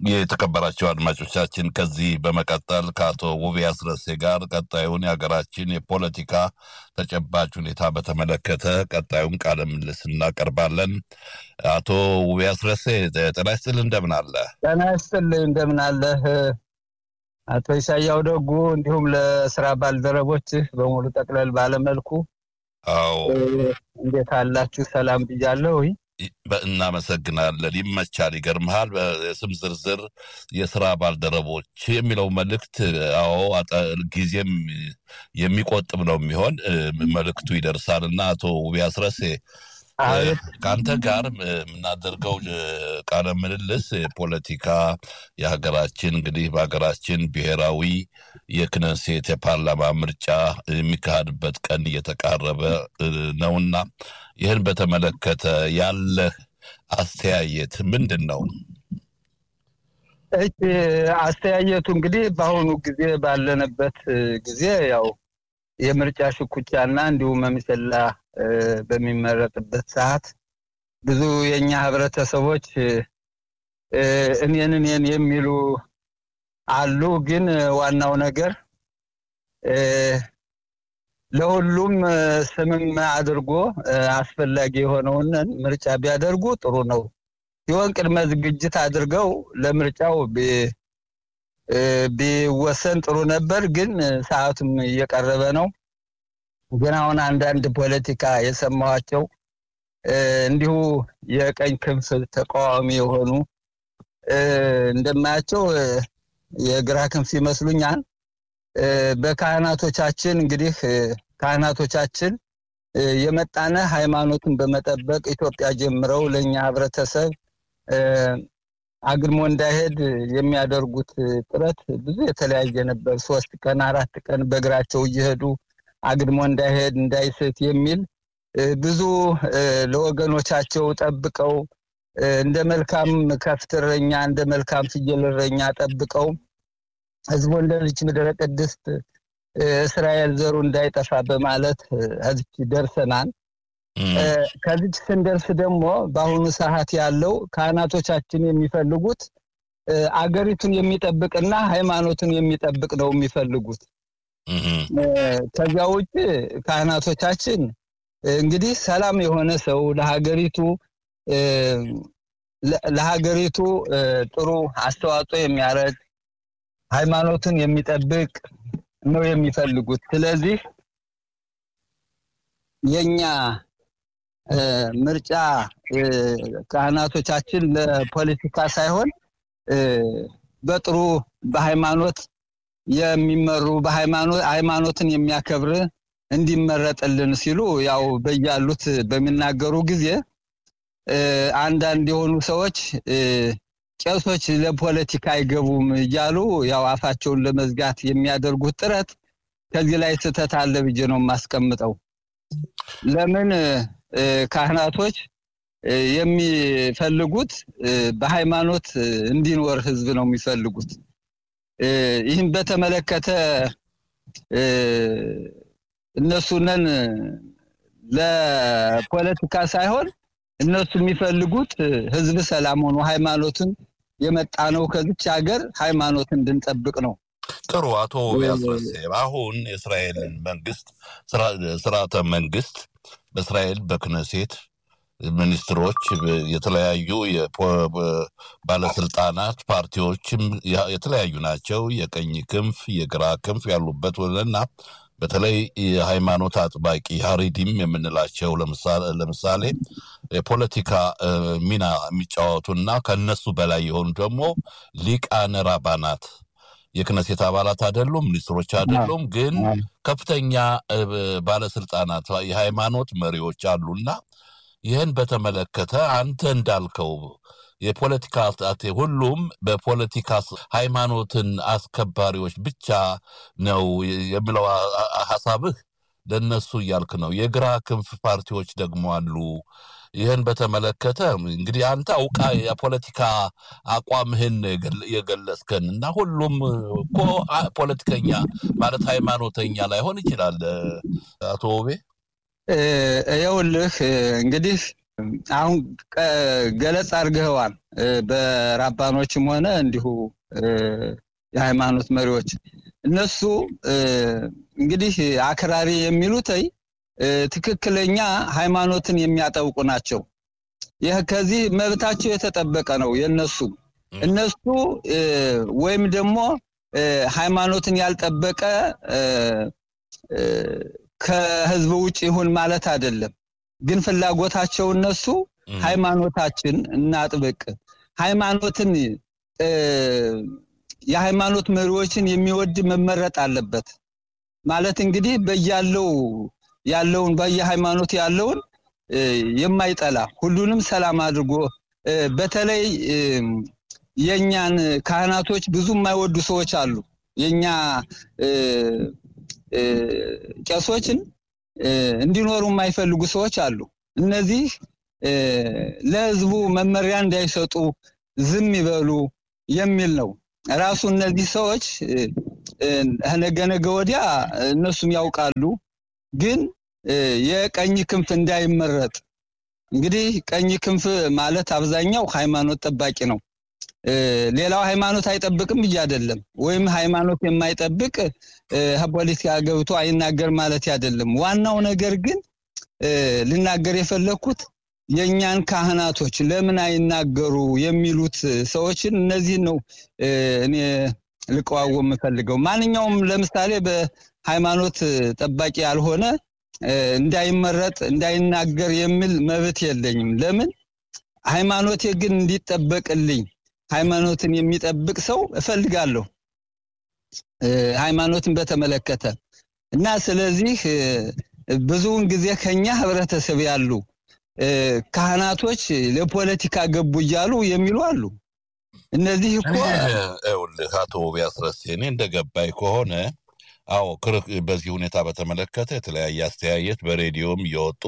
የተከበራቸው አድማጮቻችን ከዚህ በመቀጠል ከአቶ ውቤ አስረሴ ጋር ቀጣዩን የሀገራችን የፖለቲካ ተጨባጭ ሁኔታ በተመለከተ ቀጣዩን ቃለ ምልልስ እናቀርባለን። አቶ ውቤ አስረሴ ጤና ይስጥልህ፣ እንደምን አለ? ጤና ይስጥልህ፣ እንደምን አለህ? አቶ ኢሳያው ደጉ እንዲሁም ለስራ ባልደረቦችህ በሙሉ ጠቅለል ባለመልኩ አዎ፣ እንዴት አላችሁ? ሰላም ብያለሁ። እናመሰግናለን። ይመቻል። ይገርምሃል፣ በስም ዝርዝር የስራ ባልደረቦች የሚለው መልእክት አዎ፣ ጊዜም የሚቆጥብ ነው የሚሆን መልእክቱ ይደርሳል እና አቶ ውቤ አስረሴ ከአንተ ጋር የምናደርገው ቃለ ምልልስ የፖለቲካ የሀገራችን እንግዲህ በሀገራችን ብሔራዊ የክነሴት የፓርላማ ምርጫ የሚካሄድበት ቀን እየተቃረበ ነውና ይህን በተመለከተ ያለህ አስተያየት ምንድን ነው? እች አስተያየቱ እንግዲህ በአሁኑ ጊዜ ባለንበት ጊዜ ያው የምርጫ ሽኩቻና እንዲሁም መምሰላ በሚመረጥበት ሰዓት ብዙ የእኛ ህብረተሰቦች እኔን እኔን የሚሉ አሉ። ግን ዋናው ነገር ለሁሉም ስምም አድርጎ አስፈላጊ የሆነውን ምርጫ ቢያደርጉ ጥሩ ነው ሲሆን ቅድመ ዝግጅት አድርገው ለምርጫው ቢወሰን ጥሩ ነበር። ግን ሰዓቱም እየቀረበ ነው። ግን አሁን አንዳንድ ፖለቲካ የሰማኋቸው እንዲሁ የቀኝ ክንፍ ተቃዋሚ የሆኑ እንደማያቸው የግራ ክንፍ ይመስሉኛል። በካህናቶቻችን እንግዲህ ካህናቶቻችን የመጣነ ሃይማኖትን በመጠበቅ ኢትዮጵያ ጀምረው ለእኛ ህብረተሰብ አግድሞ እንዳይሄድ የሚያደርጉት ጥረት ብዙ የተለያየ ነበር። ሶስት ቀን አራት ቀን በእግራቸው እየሄዱ አግድሞ እንዳይሄድ እንዳይስት የሚል ብዙ ለወገኖቻቸው ጠብቀው እንደ መልካም ከፍት እረኛ እንደ መልካም ፍየል እረኛ ጠብቀው ህዝቡ እንደ ልጅ ምድረ ቅድስት እስራኤል ዘሩ እንዳይጠፋ በማለት እዚች ደርሰናል። ከዚች ስንደርስ ደግሞ በአሁኑ ሰዓት ያለው ካህናቶቻችን የሚፈልጉት አገሪቱን የሚጠብቅና ሃይማኖትን የሚጠብቅ ነው የሚፈልጉት። ከዚያ ውጭ ካህናቶቻችን እንግዲህ ሰላም የሆነ ሰው ለሀገሪቱ ለሀገሪቱ ጥሩ አስተዋጽኦ የሚያደርግ ሃይማኖትን የሚጠብቅ ነው የሚፈልጉት። ስለዚህ የኛ ምርጫ ካህናቶቻችን ለፖለቲካ ሳይሆን በጥሩ በሃይማኖት የሚመሩ በሃይማኖት ሃይማኖትን የሚያከብር እንዲመረጥልን ሲሉ ያው በያሉት በሚናገሩ ጊዜ አንዳንድ የሆኑ ሰዎች ቄሶች ለፖለቲካ አይገቡም እያሉ ያው አፋቸውን ለመዝጋት የሚያደርጉት ጥረት ከዚህ ላይ ስህተት አለ ብዬ ነው የማስቀምጠው። ለምን ካህናቶች የሚፈልጉት በሃይማኖት እንዲኖር ህዝብ ነው የሚፈልጉት። ይህን በተመለከተ እነሱነን ለፖለቲካ ሳይሆን እነሱ የሚፈልጉት ህዝብ ሰላም ሆኖ ሃይማኖትን የመጣ ነው ከዚች ሀገር ሃይማኖት እንድንጠብቅ ነው። ጥሩ አቶ ያስረሴ አሁን የእስራኤልን መንግስት ስርዓተ መንግስት በእስራኤል በክነሴት ሚኒስትሮች፣ የተለያዩ ባለስልጣናት፣ ፓርቲዎችም የተለያዩ ናቸው። የቀኝ ክንፍ የግራ ክንፍ ያሉበት እና በተለይ የሃይማኖት አጥባቂ ሀሪዲም የምንላቸው ለምሳሌ የፖለቲካ ሚና የሚጫወቱና ከነሱ በላይ የሆኑ ደግሞ ሊቃነ ራባናት የክነሴት አባላት አይደሉም፣ ሚኒስትሮች አይደሉም፣ ግን ከፍተኛ ባለስልጣናት የሃይማኖት መሪዎች አሉና ይህን በተመለከተ አንተ እንዳልከው የፖለቲካ ሁሉም በፖለቲካ ሃይማኖትን አስከባሪዎች ብቻ ነው የሚለው ሀሳብህ ለነሱ እያልክ ነው። የግራ ክንፍ ፓርቲዎች ደግሞ አሉ። ይህን በተመለከተ እንግዲህ አንተ አውቃ የፖለቲካ አቋምህን የገለጽከን እና ሁሉም እኮ ፖለቲከኛ ማለት ሃይማኖተኛ ላይሆን ይችላል። አቶ ውቤ ይኸውልህ እንግዲህ አሁን ገለጽ አድርገዋል። በራባኖችም ሆነ እንዲሁ የሃይማኖት መሪዎች እነሱ እንግዲህ አክራሪ የሚሉት ትክክለኛ ሃይማኖትን የሚያጠብቁ ናቸው። ይህ ከዚህ መብታቸው የተጠበቀ ነው የነሱ እነሱ ወይም ደግሞ ሃይማኖትን ያልጠበቀ ከህዝብ ውጭ ይሁን ማለት አይደለም። ግን ፍላጎታቸው እነሱ ሃይማኖታችን እናጥብቅ፣ ሃይማኖትን የሃይማኖት መሪዎችን የሚወድ መመረጥ አለበት ማለት እንግዲህ በያለው ያለውን በየሃይማኖት ያለውን የማይጠላ ሁሉንም ሰላም አድርጎ በተለይ የኛን ካህናቶች ብዙ የማይወዱ ሰዎች አሉ። የኛ ቄሶችን እንዲኖሩ የማይፈልጉ ሰዎች አሉ። እነዚህ ለህዝቡ መመሪያ እንዳይሰጡ ዝም ይበሉ የሚል ነው። ራሱ እነዚህ ሰዎች ነገ ነገ ወዲያ እነሱም ያውቃሉ። ግን የቀኝ ክንፍ እንዳይመረጥ እንግዲህ ቀኝ ክንፍ ማለት አብዛኛው ሃይማኖት ጠባቂ ነው። ሌላው ሃይማኖት አይጠብቅም ብዬ አይደለም። ወይም ሃይማኖት የማይጠብቅ ፖለቲካ ገብቶ አይናገር ማለት አይደለም። ዋናው ነገር ግን ልናገር የፈለግኩት የእኛን ካህናቶች ለምን አይናገሩ የሚሉት ሰዎችን እነዚህን ነው እኔ ልቀዋወም የምፈልገው። ማንኛውም ለምሳሌ በሃይማኖት ጠባቂ ያልሆነ እንዳይመረጥ እንዳይናገር የሚል መብት የለኝም። ለምን ሃይማኖቴ ግን እንዲጠበቅልኝ ሃይማኖትን የሚጠብቅ ሰው እፈልጋለሁ። ሃይማኖትን በተመለከተ እና ስለዚህ ብዙውን ጊዜ ከኛ ህብረተሰብ ያሉ ካህናቶች ለፖለቲካ ገቡ እያሉ የሚሉ አሉ። እነዚህ እኮ ይኸውልህ አቶ ቢያስረስ እኔ እንደገባኝ ከሆነ አዎ በዚህ ሁኔታ በተመለከተ የተለያየ አስተያየት በሬዲዮም እየወጡ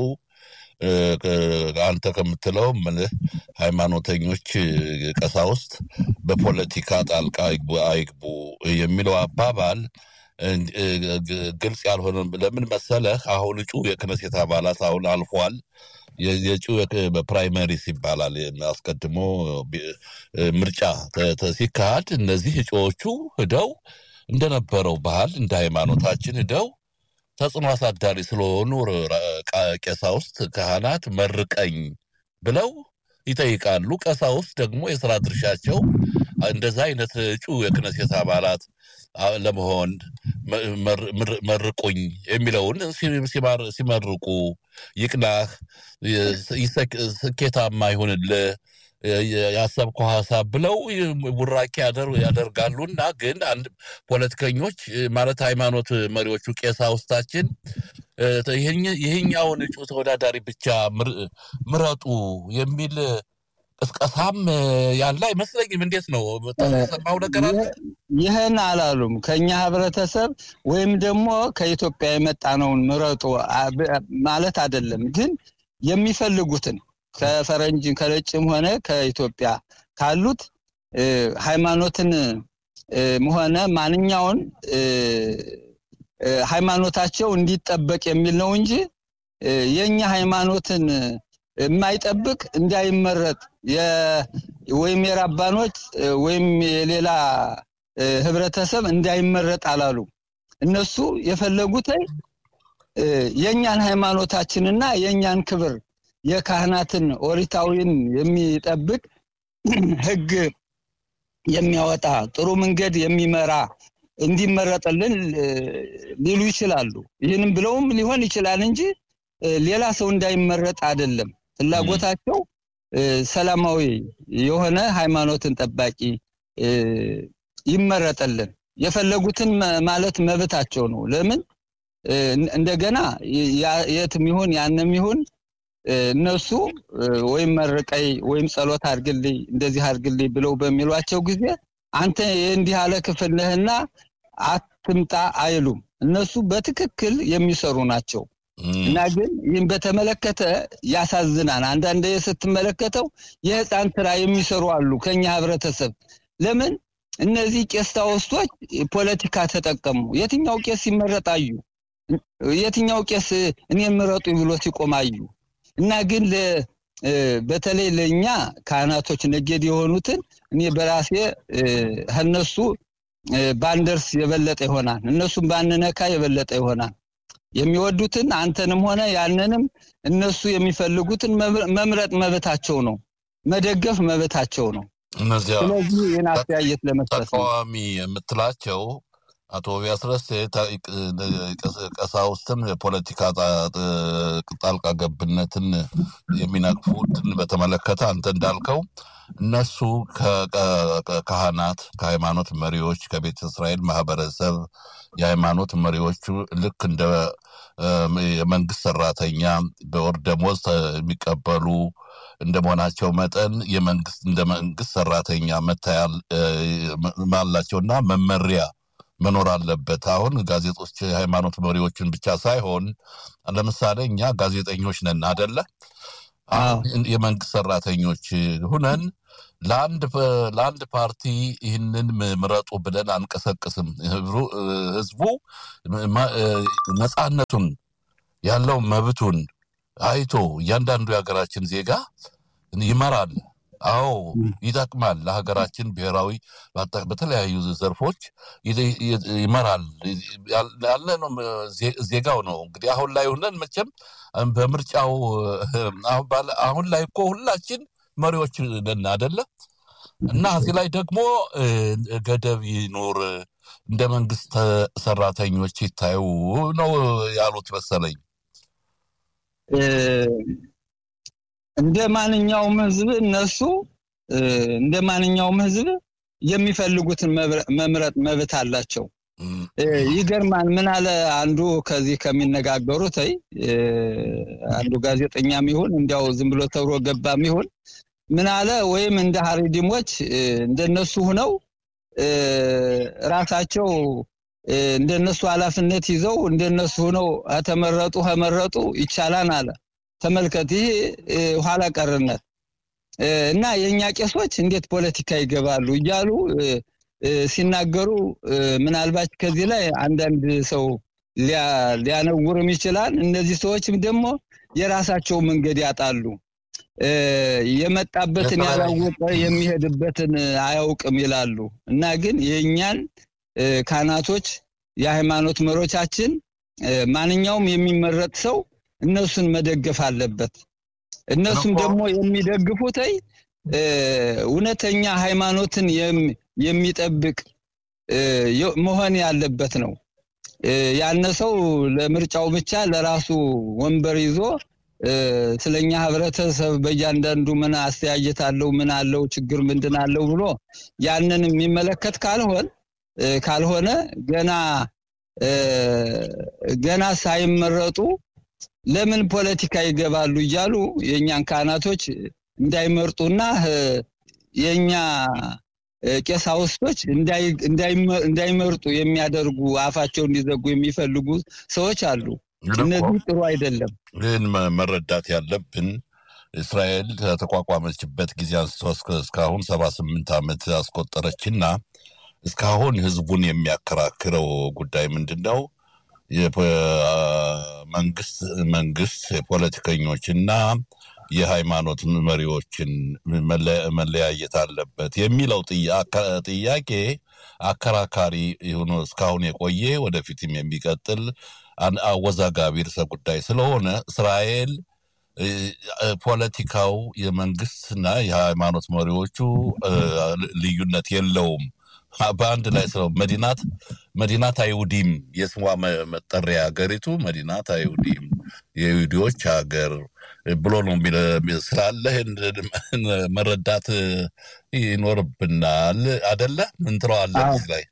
አንተ ከምትለው ምልህ ሃይማኖተኞች ቀሳውስት በፖለቲካ ጣልቃ አይግቡ የሚለው አባባል ግልጽ ያልሆነ ለምን መሰለህ? አሁን እጩ የክነሴት አባላት አሁን አልፏል። የእጩ በፕራይመሪስ ይባላል። አስቀድሞ ምርጫ ሲካሄድ እነዚህ እጩዎቹ ሂደው እንደነበረው ባህል እንደ ሃይማኖታችን ሂደው ተጽዕኖ አሳዳሪ ስለሆኑ ቀሳውስት፣ ካህናት መርቀኝ ብለው ይጠይቃሉ። ቀሳውስት ደግሞ የስራ ድርሻቸው እንደዛ አይነት እጩ የክነሴት አባላት ለመሆን መርቁኝ የሚለውን ሲመርቁ ይቅናህ፣ ስኬታማ ይሁንልህ ያሰብከው ሀሳብ ብለው ቡራኬ ያደርጋሉና ግን አንድ ፖለቲከኞች ማለት ሃይማኖት መሪዎቹ ቀሳውስታችን ይህኛውን እጩ ተወዳዳሪ ብቻ ምረጡ የሚል ቅስቀሳም ያለ አይመስለኝም። እንዴት ነው ሰማው ነገር አለ? ይህን አላሉም። ከኛ ህብረተሰብ ወይም ደግሞ ከኢትዮጵያ የመጣ ነውን ምረጡ ማለት አይደለም። ግን የሚፈልጉትን ከፈረንጅ ከነጭም ሆነ ከኢትዮጵያ ካሉት ሃይማኖትን ሆነ ማንኛውን ሃይማኖታቸው እንዲጠበቅ የሚል ነው እንጂ የኛ ሃይማኖትን የማይጠብቅ እንዳይመረጥ ወይም የራባኖች ወይም የሌላ ህብረተሰብ እንዳይመረጥ አላሉ። እነሱ የፈለጉት የእኛን ሃይማኖታችንና የእኛን ክብር የካህናትን ኦሪታዊን የሚጠብቅ ህግ የሚያወጣ ጥሩ መንገድ የሚመራ እንዲመረጥልን ሊሉ ይችላሉ። ይህንም ብለውም ሊሆን ይችላል እንጂ ሌላ ሰው እንዳይመረጥ አይደለም። ፍላጎታቸው ሰላማዊ የሆነ ሃይማኖትን ጠባቂ ይመረጥልን። የፈለጉትን ማለት መብታቸው ነው። ለምን እንደገና የትም ይሁን ያንም ይሁን እነሱ ወይም መርቀይ ወይም ጸሎት አድርግልኝ እንደዚህ አድርግልኝ ብለው በሚሏቸው ጊዜ አንተ የእንዲህ ያለ ክፍል ነህና አትምጣ አይሉም። እነሱ በትክክል የሚሰሩ ናቸው። እና ግን ይህን በተመለከተ ያሳዝናል። አንዳንድ ስትመለከተው የህፃን ስራ የሚሰሩ አሉ ከኛ ህብረተሰብ። ለምን እነዚህ ቄስ ታወስቶች ፖለቲካ ተጠቀሙ? የትኛው ቄስ ይመረጣዩ? የትኛው ቄስ እኔ ምረጡ ብሎ ሲቆማዩ? እና ግን በተለይ ለእኛ ካህናቶች ነገድ የሆኑትን እኔ በራሴ ከነሱ ባንደርስ የበለጠ ይሆናል። እነሱም ባንነካ የበለጠ ይሆናል። የሚወዱትን አንተንም ሆነ ያንንም እነሱ የሚፈልጉትን መምረጥ መብታቸው ነው፣ መደገፍ መብታቸው ነው። እነዚያ ስለዚህ ይህን አስተያየት ለመስጠት ነው። ተቃዋሚ የምትላቸው አቶ ቢያስረስ ቀሳውስትን የፖለቲካ ጣልቃ ገብነትን የሚነቅፉትን በተመለከተ አንተ እንዳልከው እነሱ ከካህናት፣ ከሃይማኖት መሪዎች፣ ከቤተ እስራኤል ማህበረሰብ የሃይማኖት መሪዎቹ ልክ እንደ የመንግስት ሰራተኛ በወር ደሞዝ የሚቀበሉ እንደ መሆናቸው መጠን የመንግስት እንደ መንግስት ሰራተኛ መታያል ማላቸውና መመሪያ መኖር አለበት። አሁን ጋዜጦች የሃይማኖት መሪዎችን ብቻ ሳይሆን ለምሳሌ እኛ ጋዜጠኞች ነን አደለ? የመንግስት ሰራተኞች ሁነን ለአንድ ለአንድ ፓርቲ ይህንን ምረጡ ብለን አንቀሰቅስም። ህዝቡ ነፃነቱን ያለው መብቱን አይቶ እያንዳንዱ የሀገራችን ዜጋ ይመራል። አዎ ይጠቅማል። ለሀገራችን ብሔራዊ በተለያዩ ዘርፎች ይመራል ያለ ነው። ዜጋው ነው እንግዲህ አሁን ላይ ሆነን መቼም በምርጫው አሁን ላይ እኮ ሁላችን መሪዎች ነን አደለ? እና እዚህ ላይ ደግሞ ገደብ ይኖር እንደ መንግስት ሰራተኞች ይታዩ ነው ያሉት መሰለኝ። እንደ ማንኛውም ህዝብ እነሱ እንደ ማንኛውም ህዝብ የሚፈልጉትን መምረጥ መብት አላቸው። ይገርማል። ምን አለ አንዱ ከዚህ ከሚነጋገሩት ይ አንዱ ጋዜጠኛም ይሁን እንዲያው ዝም ብሎ ተብሎ ገባም ይሁን ምን አለ ወይም እንደ ሀሪዲሞች እንደነሱ ሁነው ራሳቸው እንደነሱ ኃላፊነት ይዘው እንደነሱ ሁነው ተመረጡ ከመረጡ ይቻላል አለ። ተመልከት፣ ይሄ ኋላ ቀርነት እና የእኛ ቄሶች እንዴት ፖለቲካ ይገባሉ እያሉ ሲናገሩ ምናልባት ከዚህ ላይ አንዳንድ ሰው ሊያነውርም ይችላል። እነዚህ ሰዎችም ደግሞ የራሳቸው መንገድ ያጣሉ። የመጣበትን ያላወቀ የሚሄድበትን አያውቅም ይላሉ እና ግን የእኛን ካህናቶች የሃይማኖት መሪዎቻችን ማንኛውም የሚመረጥ ሰው እነሱን መደገፍ አለበት። እነሱም ደግሞ የሚደግፉት እውነተኛ ሃይማኖትን የሚጠብቅ መሆን ያለበት ነው። ያነ ሰው ለምርጫው ብቻ ለራሱ ወንበር ይዞ ስለኛ ህብረተሰብ በእያንዳንዱ ምን አስተያየት አለው፣ ምን አለው፣ ችግር ምንድን አለው ብሎ ያንን የሚመለከት ካልሆን ካልሆነ ገና ገና ሳይመረጡ ለምን ፖለቲካ ይገባሉ እያሉ የእኛን ካህናቶች እንዳይመርጡና የእኛ ቄሳውስቶች እንዳይመርጡ የሚያደርጉ አፋቸው እንዲዘጉ የሚፈልጉ ሰዎች አሉ። እነዚህ ጥሩ አይደለም። ግን መረዳት ያለብን እስራኤል ከተቋቋመችበት ጊዜ አንስቶ እስካሁን ሰባ ስምንት ዓመት አስቆጠረችና እስካሁን ህዝቡን የሚያከራክረው ጉዳይ ምንድን ነው? መንግስት መንግስት የፖለቲከኞችና የሃይማኖት መሪዎችን መለያየት አለበት የሚለው ጥያቄ አከራካሪ ሆኖ እስካሁን የቆየ ወደፊትም የሚቀጥል አወዛጋቢ ርዕሰ ጉዳይ ስለሆነ እስራኤል ፖለቲካው የመንግስትና የሃይማኖት መሪዎቹ ልዩነት የለውም። በአንድ ላይ ስለው መዲናት መዲናት አይሁዲም የስሟ መጠሪያ ሀገሪቱ መዲናት አይሁዲም የይሁዲዎች ሀገር ብሎ ነው ስላለ መረዳት ይኖርብናል። አደለ? ምን ትለዋለህ እዚህ ላይ?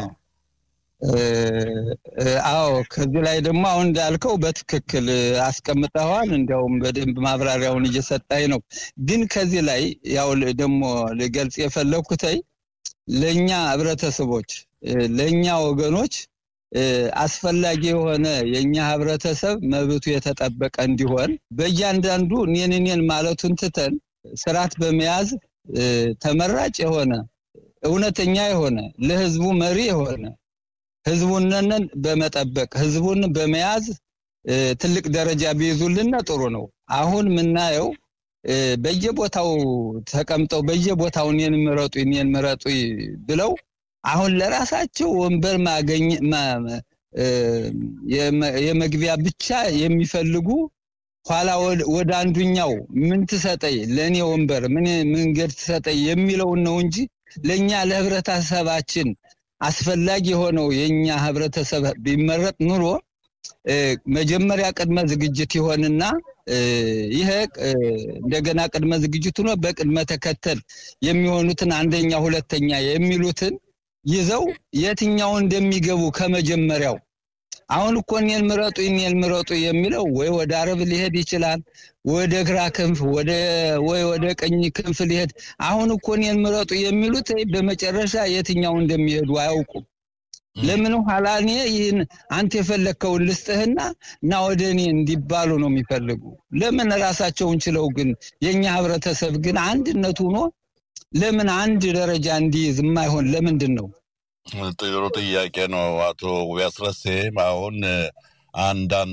አዎ ከዚህ ላይ ደግሞ አሁን እንዳልከው በትክክል አስቀምጠዋል። እንዲያውም በደንብ ማብራሪያውን እየሰጣኝ ነው። ግን ከዚህ ላይ ያው ደግሞ ልገልጽ የፈለግኩተይ ለእኛ ህብረተሰቦች ለእኛ ወገኖች አስፈላጊ የሆነ የእኛ ህብረተሰብ መብቱ የተጠበቀ እንዲሆን በእያንዳንዱ እኔን እኔን ማለቱን ትተን ስርዓት በመያዝ ተመራጭ የሆነ እውነተኛ የሆነ ለህዝቡ መሪ የሆነ ህዝቡንን በመጠበቅ ህዝቡን በመያዝ ትልቅ ደረጃ ቢይዙልን ጥሩ ነው። አሁን የምናየው በየቦታው ተቀምጠው በየቦታው እኔን ምረጡ እኔን ምረጡ ብለው አሁን ለራሳቸው ወንበር ማገኝ የመግቢያ ብቻ የሚፈልጉ ኋላ ወደ አንዱኛው ምን ትሰጠኝ ለእኔ ወንበር ምን መንገድ ትሰጠኝ የሚለውን ነው እንጂ ለእኛ ለህብረተሰባችን አስፈላጊ የሆነው የእኛ ህብረተሰብ ቢመረጥ ኑሮ መጀመሪያ ቅድመ ዝግጅት ይሆንና ይሄ እንደገና ቅድመ ዝግጅት ሆኖ በቅድመ ተከተል የሚሆኑትን አንደኛ ሁለተኛ የሚሉትን ይዘው የትኛው እንደሚገቡ ከመጀመሪያው አሁን እኮ እኔን ምረጡ እኔን ምረጡ የሚለው ወይ ወደ አረብ ሊሄድ ይችላል፣ ወደ ግራ ክንፍ ወደ ወይ ወደ ቀኝ ክንፍ ሊሄድ። አሁን እኮ እኔን ምረጡ የሚሉት በመጨረሻ የትኛው እንደሚሄዱ አያውቁም። ለምን ኋላ እኔ ይህን አንተ የፈለግከውን ልስጥህና እና ወደ እኔ እንዲባሉ ነው የሚፈልጉ። ለምን ራሳቸውን ችለው ግን የእኛ ህብረተሰብ ግን አንድነት ሆኖ ለምን አንድ ደረጃ እንዲይዝ የማይሆን ለምንድን ነው? ጥሩ ጥያቄ ነው አቶ ውቢያስረሴ። አሁን አንዳንድ